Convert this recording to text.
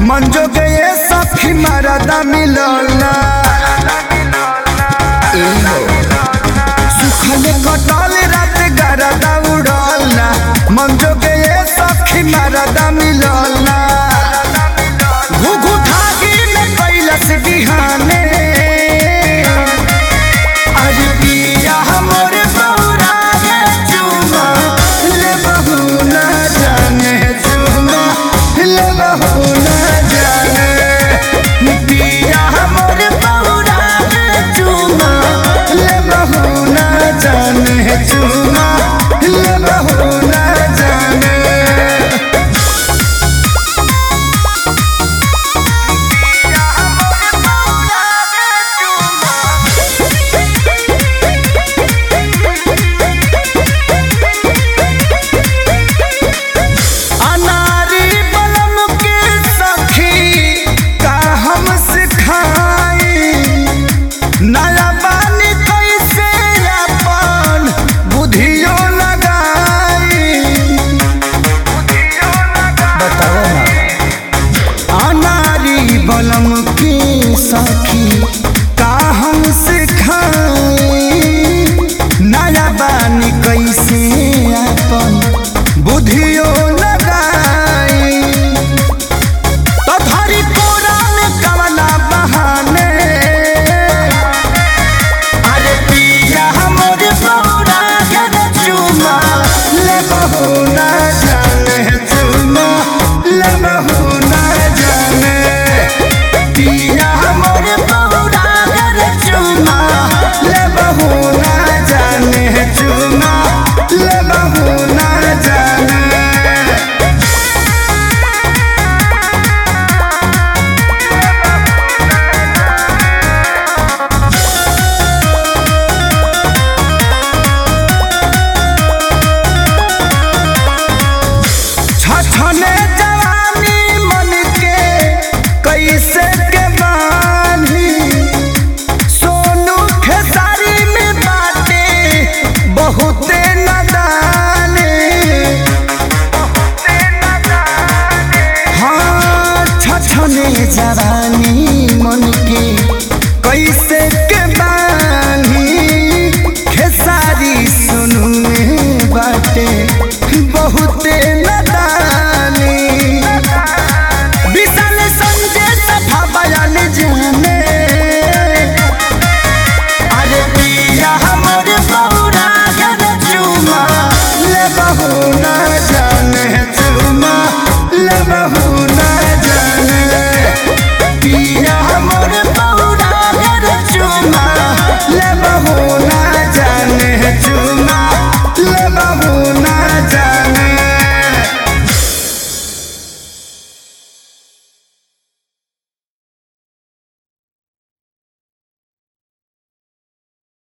मंजो गए सखी मरदा मिलना सुखले कटल रात गरदा उड़लना मंजो गए सखी मरदा मिलना घुघु ठागी में कैलस बिहाने अरे पिया हमर बौरा गे चुमा ले बहू ना जाने चुमा ले बहू ना जाने पिया हमर बौरा गे चुमा ले बहू ना जाने चुमा ले बहू ना जाने अनारी बलम के सखी का हम सिखाई नया बानी कैसे अपन बुधियो लगाई बताओ ना अनारी बलम के सखी का हम सिखाई नया बानी कैसे अपन बुधियो लगाई तो धरी कोरा में कवना बहाने अरे पिया हमर बौरा गद चुमा ले बहू ना जाने चुमा ले बहू ना जाने पिया हमर बौरा गद चुमा ले बहू ना जाने चुमा